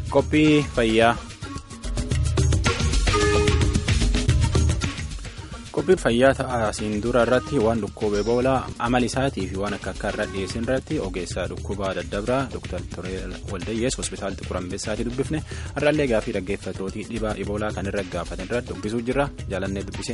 Qophii fayyaa. Qophiin fayyaa asiin dura irratti waan dhukkuba Eboolaa amala isaatii fi waan akka akka irra dhiyeessin irratti ogeessaa dhukkubaa daddabraa Dr. Turee Waldayyees hospitaala Xiquur Ambessaatii dubbifne har'aallee gaafii dhaggeeffatootii dhibaa Eboolaa kan irra gaafatan irratti dubbisuu jirra jaalannee dubbise.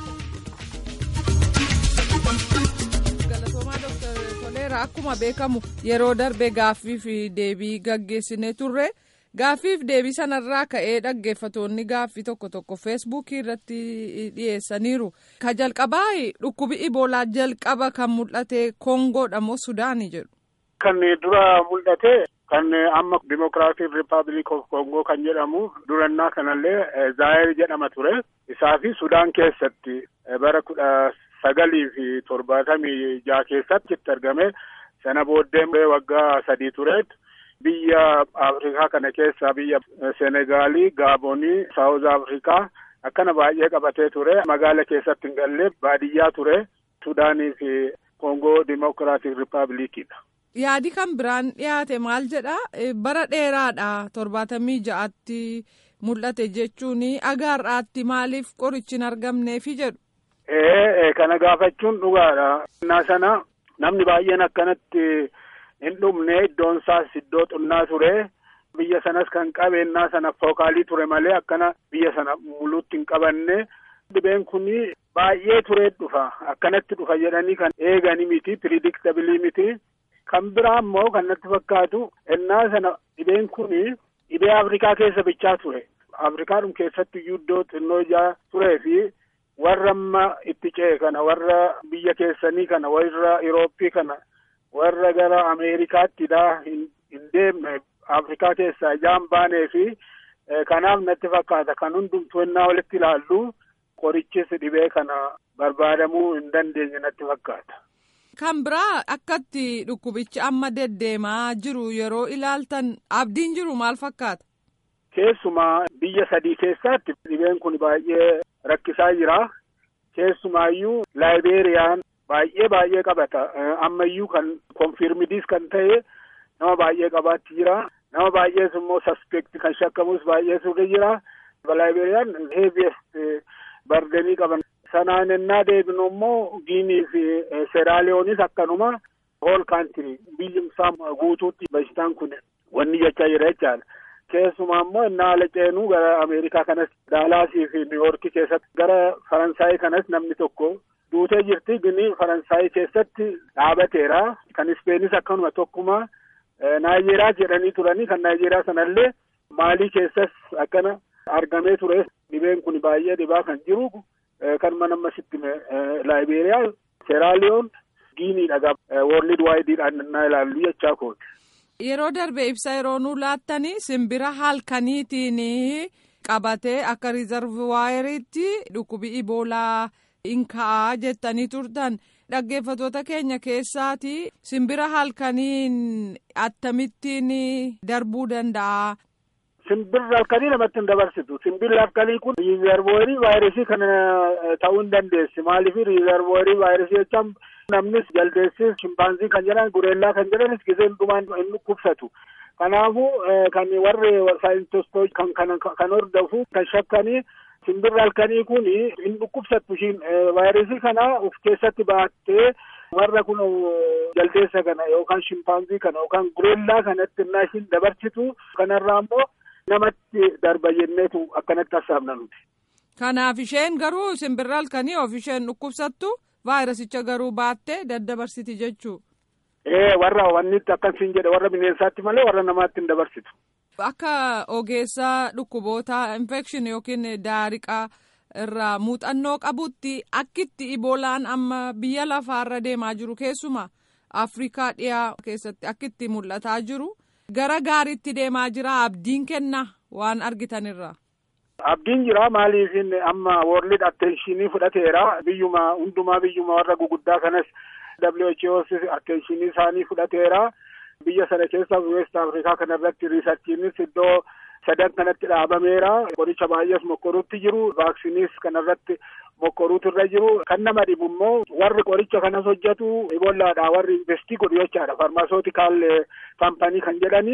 Akkuma beekamu yeroo darbe gaaffii fi deebii gaggeessinee turre gaaffiif deebii sanarraa ka'ee dhaggeeffatoonni gaaffii tokko tokko feesbuukii irratti dhiyeessaniiru. Ka jalqabaa dhukkubi iboolaa jalqaba kan mul'ate kongoodha moo sudaanii jedhu. Kan dura mul'ate kan amma dimokiraatiin rippaabilik of kongoo kan jedhamu durannaa kanallee zaayir jedhama ture isaa fi sudaan keessatti bara kudha. sagalii fi torbaatamii jaha keessatti itti argame sana booddee waggaa sadii tureet biyya afrikaa kana keessaa biyya senegaalii gaabonii saawuz afrikaa akkana baay'ee qabatee ture magaala keessatti hin galle baadiyyaa ture sudaanii fi koongoo dimokiraatik rippaabilikiidha. yaadi kan biraan dhiyaate maal jedha bara dheeraadha torbaatamii ja'atti mul'ate jechuun agaarraatti maaliif qorichi hin argamneefi jedhu. Ee kana gaafachuun dhugaadha. Innaa sana namni baay'een akkanatti hin dhumne iddoon isaas iddoo xunnaa ture. Biyya sanas kan qabeennaa sana fookaalii ture malee akkana biyya sana muluutti hin qabanne. Dhibeen kun baay'ee turee dhufa. Akkanatti dhufa jedhanii kan eegani miti. Piridiktabilii miti. Kan biraa immoo kan natti fakkaatu innaa sana dhibeen kun dhibee Afrikaa keessa bichaa ture. Afrikaadhum keessatti iyyuu iddoo xinnoo ijaa turee fi warra amma itti ce'e kana warra biyya keessanii kana warra Irooppii kana warra gara Ameerikaattidha hin deemne Afrikaa keessaa ijaan baanee fi kanaaf natti fakkaata kan hundumtuu ennaa walitti ilaallu qorichis dhibee kana barbaadamuu hin dandeenye natti fakkaata. Kan biraa akkatti dhukkubichi amma deddeemaa jiru yeroo ilaaltan abdiin jiru maal fakkaata? Keessumaa biyya sadii keessatti dhibeen kun baay'ee rakkisaa jira. Keessumaayyuu laayibeeriyaan baay'ee baay'ee qabata. Ammayyuu kan konfirmidiis kan ta'e nama baay'ee qabaatti jira. Nama baay'ees immoo saspekti kan shakkamus baay'ee suuta jira. Laayibeeriyaan heeviyeest bardenii qaban. Sanaan ennaa deebinu immoo Giinii fi Seeraaliyoonis akkanuma hool kaantirii biyyi isaa guutuutti bashitaan kun wanni jechaa jira jechaadha. Keessumaa immoo innaa ala ceenuu gara Ameerikaa kanas Daalaasii fi Niiwoorkii keessatti gara Faransaayii kanas namni tokko duutee jirti gini Faransaayii keessatti dhaabateera. Kan Ispeenis akkanuma tokkuma Naayijeeriyaa jedhanii turanii kan Naayijeeriyaa sanallee Maalii keessas akkana argamee ture. Dhibeen kun baay'ee dhibaa kan jiru kan mana ammasitti Laayibeeriyaa, Seeraaliyoon, Giiniidha. Woorlid waayidiidhaan innaa ilaallu jechaa kooti. Yeroo darbe ibsa yeroo nu laattanii simbira halkaniitiin qabatee akka riizarvaayiriitti dhukkubi iboolaa hin ka'aa jettanii turtan dhaggeeffatoota keenya keessaati simbira halkaniin akkamittiin darbuu danda'a. Simbirri halkanii namatti hin dabarsitu. Simbirri halkanii kun riizarvaayirii vaayirasii kana ta'uu hin dandeessi. Maaliif riizarvaayirii vaayirasii jechaan namnis jaldeessis shimpaanzii kan jedhan gureellaa kan jedhanis gisee hundumaan hin dhukkubsatu. Kanaafuu kan warri saayintistoota kan kan kan hordofu kan shakkanii simbirri halkanii kun hin dhukkubsattu ishiin vaayirasii kana of keessatti baattee warra kun jaldeessa kana yookaan shimpaanzii kana yookaan gureellaa kanatti innaa ishiin dabarsitu kanarraa immoo namatti darba jenneetu akkanatti hassaabna nuti. Kanaaf isheen garuu simbirri halkanii of isheen dhukkubsattu vaayirasicha garuu baattee daddabarsiti jechuu. Ee warra wanni akkasiin jedhe warra bineensaatti malee warra namaatti hin dabarsitu. Akka ogeessaa dhukkuboota infekshin yookiin daariqaa irraa muuxannoo qabutti akkitti iboolaan amma biyya lafaarra deemaa jiru keessumaa Afrikaa dhiyaa keessatti akkitti mul'ataa jiru. gara gaariitti deemaa jira abdiin kenna waan argitanirra. Abdiin jira maaliif amma worlid attenshinii fudhateera biyyuma hundumaa biyyuma warra guguddaa kanas WHO's attenshinii isaanii fudhateera biyya sana keessa West Afrikaa kanarratti riisarchiinis iddoo sadan kanatti dhaabameera qoricha baay'ees mokkoruutti jiru vaaksiniis kanarratti mokkoruutu irra jiru kan nama dhibu immoo warri qoricha kanas hojjetu ibollaadha warri investii godhu jechaadha farmaasootikal kaampanii kan jedhani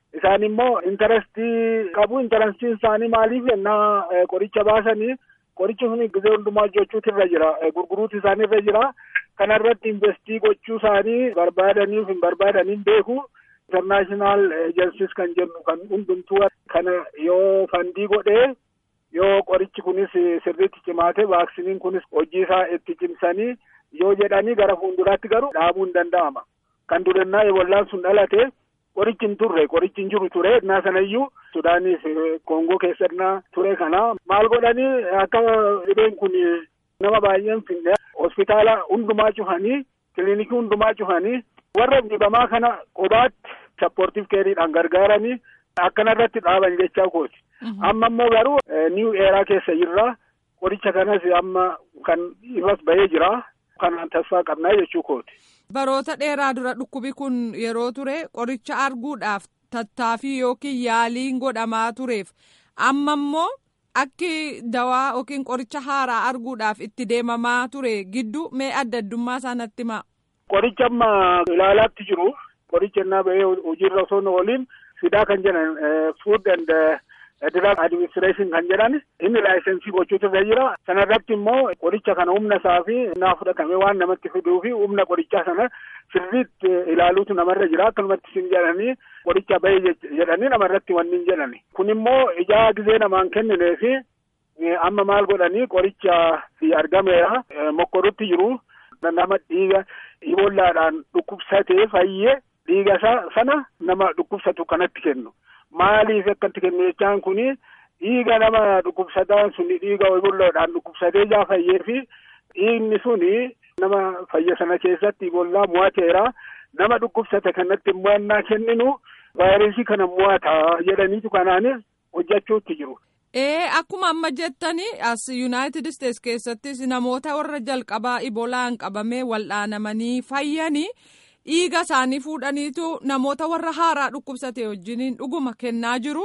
Isaan immoo intarestii qabu intarastiin isaanii maaliif yennaa qoricha baasanii qorichi sun gizee hundumaa hojjechuutu irra jira gurguruutu isaanii irra jira kana irratti investii gochuu isaanii barbaadaniif hin barbaadaniin beeku internaashinaal ejensis kan jennu kan hundumtuu kana yoo fandii godhee yoo qorichi kunis sirriitti cimaate vaaksiniin kunis hojii isaa itti cimsanii yoo jedhanii gara fuulduraatti garuu dhaabuu hin danda'ama kan durannaa ebollaan sun dhalate qorichi hin turre qorichi hin jiru ture innaa sanayyuu sudaaniif koongoo keessannaa ture kana maal godhanii akka dhibeen kun nama baay'een finne hospitaala hundumaa cufanii kiliinikii hundumaa cufanii warra dhibamaa kana kophaatti sappoortiif keeriidhaan gargaaranii akkanarratti dhaaban jechaa kooti. Amma immoo garuu niiw eeraa keessa jirra qoricha kanas amma kan irras bahee jira kanaan tasfaa qabnaa jechuu kooti. Baroota dheeraa dura dhukkubi kun yeroo ture qoricha arguudhaaf tattaaffii yookiin yaaliin godhamaa tureef amma immoo akki dawaa yookiin qoricha haaraa arguudhaaf itti deemamaa ture gidduu mee adda addummaa isaa natti himaa. Qoricha amma ilaalaatti jiru qoricha innaa bahee hojiirra osoo hin ooliin fidaa kan jedhan food and drug administration kan jedhan inni laayisensii gochuutu irra jira sanarratti immoo qoricha kana humna isaa fi innaa fudhatame waan namatti fiduu fi humna qorichaa sana sirriitti ilaaluutu namarra jira akkanumatti sin jedhanii qoricha bahee jedhanii namarratti wanni hin jedhani kun immoo ijaa gizee namaan kenninee fi amma maal godhanii qoricha argameera mokkorutti jiru nama dhiiga ibollaadhaan dhukkubsatee fayyee dhiiga sana nama dhukkubsatu kanatti kennu. maaliif akkatti kennu jechaan kuni dhiiga nama dhukkubsataan suni dhiiga ibollaadhaan dhukkubsatee jaa fayyee fi dhiigni suni nama fayya sana keessatti ibollaa mo'ateera nama dhukkubsate kanatti mo'annaa kenninu vaayirasii kana mo'ata jedhaniitu kanaanis hojjechuutti jiru. Ee akkuma amma jettani as Yuunaayitid Isteets keessattis namoota warra jalqabaa ibolaan qabamee wal'aanamanii fayyanii. dhiiga isaanii fuudhaniitu namoota warra haaraa dhukkubsate wajjiniin dhuguma kennaa jiru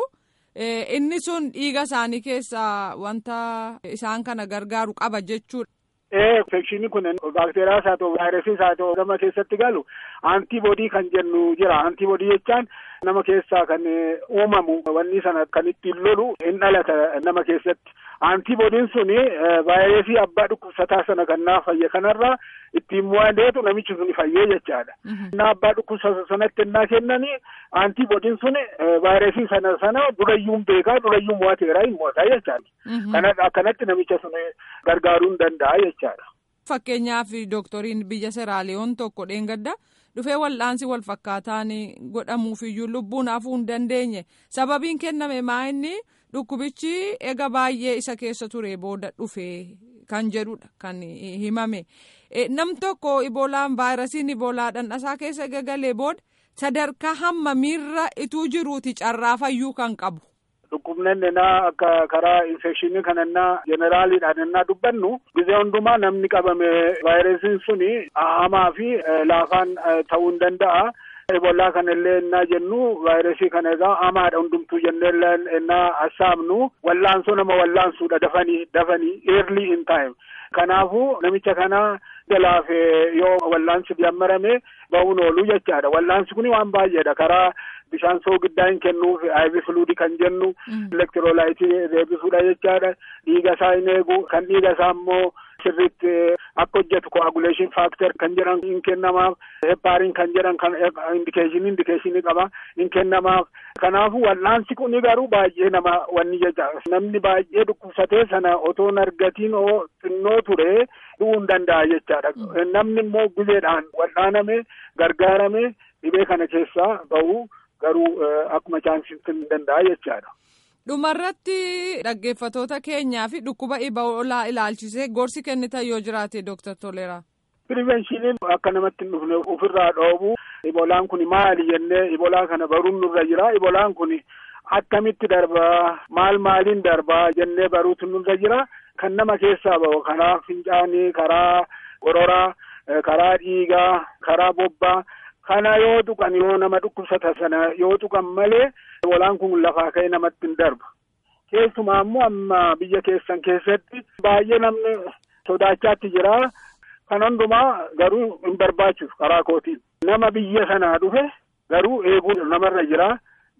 inni sun dhiiga isaanii keessaa wanta isaan kana gargaaru qaba jechuudha. Ee infekshinii kun baakteeriyaas haa ta'u vaayirasiis haa ta'u nama keessatti galu antiboodii kan jennu jira antiboodii jechaan nama keessaa kan uumamu wanni sana kan ittiin lolu hin dhalata nama keessatti antiboodiin suni vaayirasii abbaa dhukkubsataa sana kan naa fayye kanarraa ittiin mo'ateetu namichi sun fayyee jechaadha. Innaa abbaa dhukkubsata sanatti innaa kennanii antiboodiin suni vaayirasii sana sana durayyuun beekaa durayyuun mo'ateeraa hin mo'ataa jechaadha. Kana akkanatti namicha sun gargaaruu hin danda'a jechaadha. Fakkeenyaaf dooktoriin biyya Seraaliyoon tokko dheengadda dhufee wal'aansi wal fakkaataan godhamuufiyyuu lubbuun hafuu hin dandeenye sababiin kenname maa inni dhukkubichi ega baay'ee isa keessa ture booda dhufee kan jedhudha kan himame. nam tokko iboolaan vaayirasiin iboolaa dhandhasaa keessa gagalee booda sadarkaa hammamiirra ituu jiruuti carraa fayyuu kan qabu. Dhukkubneen innaa akka karaa infekshinii kana innaa jeneraaliidhaan innaa dubbannu gizee hundumaa namni qabame vaayirasiin suni hamaa fi laafaan ta'uu hin danda'a. Eboolaa kana illee innaa jennu vaayirasii kana egaa hamaadha hundumtuu jennee innaa assaabnu wallaansoo nama wallaansuudha dafanii dafanii early in time. Kanaafuu namicha kana jalaaf yoo wallaansi jammarame bahuun oolu jechaadha. Wallaansi kun waan baay'eedha. Karaa bishaan soogiddaa hin kennuuf IV fluidii kan jennu elektiroolaayitii deebisuudha jechaadha. Dhiiga isaa hin eegu kan dhiiga isaa immoo sirriitti akka hojjetu coagulation factor kan jedhan hin kennamaaf hepaariin kan jedhan kan indikeeshinii indikeeshinii qaba hin kennamaaf. Kanaafuu wal'aansi kun garuu baay'ee nama wanni jecha namni baay'ee dhukkubsatee sana otoo hin argatiin oo xinnoo ture du'uu hin danda'a jechaadha. Namni immoo gizeedhaan wal'aaname gargaarame dhibee kana keessaa bahu garuu akkuma chaansii hin danda'a jechaadha. Dhumarratti dhaggeeffatoota keenyaa fi dhukkuba iboolaa ilaalchisee gorsi kennitan yoo jiraate Dooktar Toleeraa. Pirivenshiniin akka namatti hin dhufne ofirraa dhoobu ibolaan kun maali jennee ibolaa kana baruun nurra jira ibolaan kun akkamitti darbaa maal maaliin darbaa jennee baruutu nurra jira kan nama keessaa bahu karaa fincaanii karaa qororaa karaa dhiigaa karaa bobbaa kana yoo tuqan yoo nama dhukkubsata sana yoo tuqan malee ibolaan kun lafaa ka'ee namatti hin darbu keessumaa immoo amma biyya keessan keessatti baay'ee namni sodaachaatti jira. Kan hundumaa garuu hin barbaachisu karaa kootiin. Nama biyya sanaa dhufe garuu eeguun namarra jira.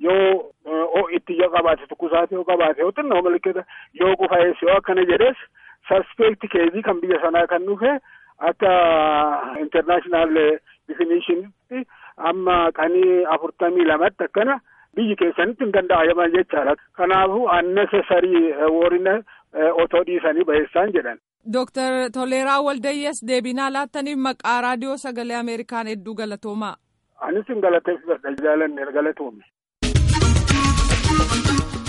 yoo itti yoo qabaate tukkusaate yoo qabaate yoo xinnoo mallattoo yoo qufaa'es yoo akkana jedhes suspect keezii kan biyya sanaa kan dhufe akka international definitionitti amma qanii afurtamii lamatti akkana biyyi keessanitti hin danda'aman jechaadha. Kanaafuu unnecessary warrina otoo dhiisanii baheessaan jedhan. Dooktar Toleeraa Waldayyees deebinaa laattaniif maqaa raadiyoo sagalee Ameerikaan hedduu galatoomaa. Anis hin galateeffadha jaalanne galatoome.